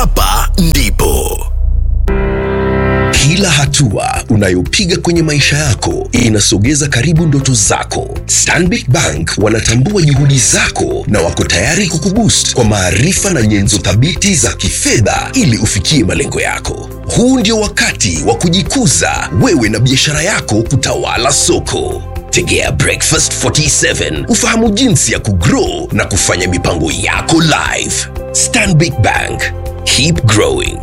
hapa ndipo kila hatua unayopiga kwenye maisha yako inasogeza karibu ndoto zako. Stanbic Bank wanatambua juhudi zako na wako tayari kukuboost kwa maarifa na nyenzo thabiti za kifedha ili ufikie malengo yako. Huu ndio wakati wa kujikuza wewe na biashara yako kutawala soko. Tegea Breakfast 47 ufahamu jinsi ya kugrow na kufanya mipango yako live. Stanbic Bank, keep growing.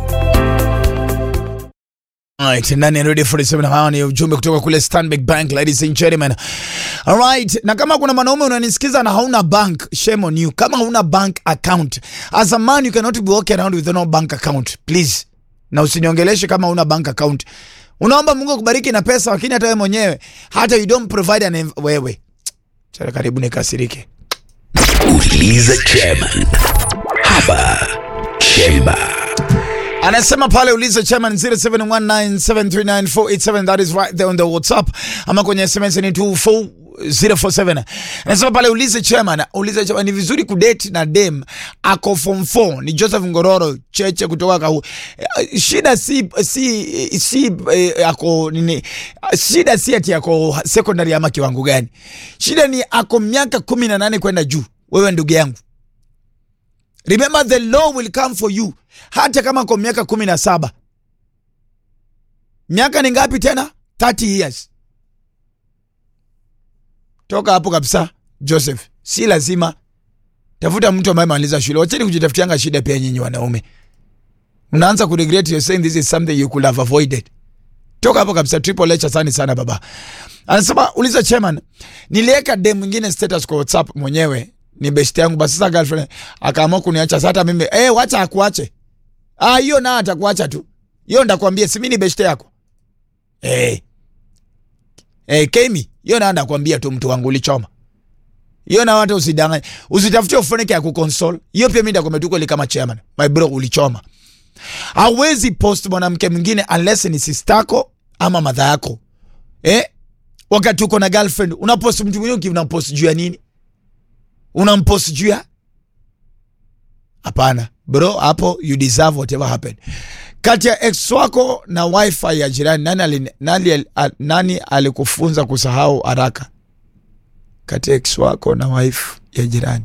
Alright, ndani ya Radio 47 hawa ni ujumbe kutoka kule Stanbic Bank, ladies and gentlemen. Alright, na kama kuna mwanaume unanisikiza na hauna bank, shame on you. Kama hauna bank account, as a man you cannot be walking around with no bank account. Please. Na usiniongeleshe kama hauna bank account. Unaomba Mungu akubariki na pesa lakini hata wewe mwenyewe hata you don't provide an env- wewe. Chara karibu nikasirike. Uliza chairman hapa Chemba. anasema pale uliza chairman 0719739487 that is right there on the whatsapp ama kwenye sms ni 24047 anasema pale ulize chairman ulize chairman ni vizuri kudate na dem ako form 4 ni joseph ngororo cheche kutoka kahu Eh, shida si si si eh, ako nini shida si ati ako secondary ama kiwango gani shida ni ako miaka 18 kwenda juu wewe ndugu yangu Remember the law will come for you hata kama kwa miaka kumi na saba. Miaka ni ngapi tena? 30 years. Toka hapo kabisa Joseph, si lazima tafuta mtu ambaye amaliza shule. Wacheni kujitafutianga shida pia nyinyi wanaume. Mnaanza ku regret you're saying this is something you could have avoided. Toka hapo kabisa triple H asante sana baba. Anasema uliza chairman, niliweka dem mwingine status kwa WhatsApp mwenyewe ni best yangu basi sasa girlfriend akaamua kuniacha sasa hata mimi eh wacha akuache. Ah hiyo na atakuacha tu. Hiyo ndakwambia si mimi ni best yako. Eh. Eh Kemi, hiyo na ndakwambia tu mtu wangu ulichoma. Hiyo na watu usidanganye. Usitafutie ufoneke ya kukonsole. Hiyo pia mimi ndakwambia tu kweli kama chairman. My bro ulichoma. Hawezi post mwanamke mwingine unless ni sistako ama madha yako. Eh? Wakati uko na girlfriend, unapost mtu mwingine unapost juu ya nini? Unampost juu ya? Hapana. Bro, hapo you deserve whatever happened. Kati ya ex wako na wifi ya jirani nani ali, nani, ali- a- nani alikufunza kusahau haraka? Kati ya ex wako na wife ya jirani.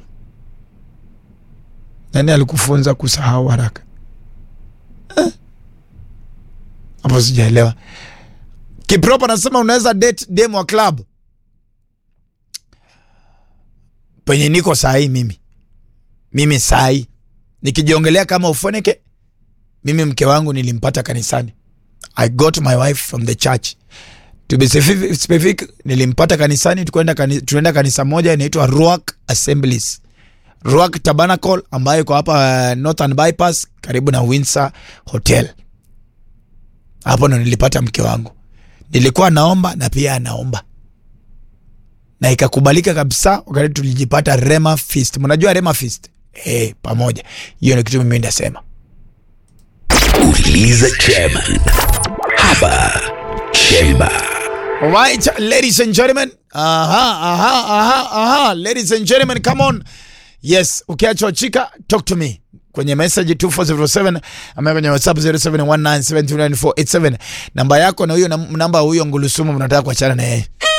Nani alikufunza kusahau haraka? Eh? Hapo sijaelewa. Kiprop anasema unaweza date dem wa club. Penye niko sahi mimi. Mimi sahi nikijiongelea kama ufoneke, mimi mke wangu nilimpata kanisani. I got my wife from the church. To be specific, specific nilimpata kanisani, tukwenda kani, tunaenda kanisa moja inaitwa Ruach Assemblies. Ruach Tabernacle ambayo iko hapa uh, Northern Bypass karibu na Windsor Hotel. Hapo ndo nilipata mke wangu. Nilikuwa naomba na pia anaomba na ikakubalika kabisa wakati tulijipata Rema Feast. Mnajua Rema Feast? Eh, pamoja. Hiyo ni kitu mimi ndasema. Uliza chairman hapa Chemba. Alright, ladies and gentlemen. Aha, aha, aha, aha. Ladies and gentlemen, come on. Yes, ukiachwa chika, talk to me. Kwenye message 2407 ama kwenye WhatsApp 0719729487. Namba yako na huyo nam- namba huyo ngulusumu mnataka kuachana na yeye.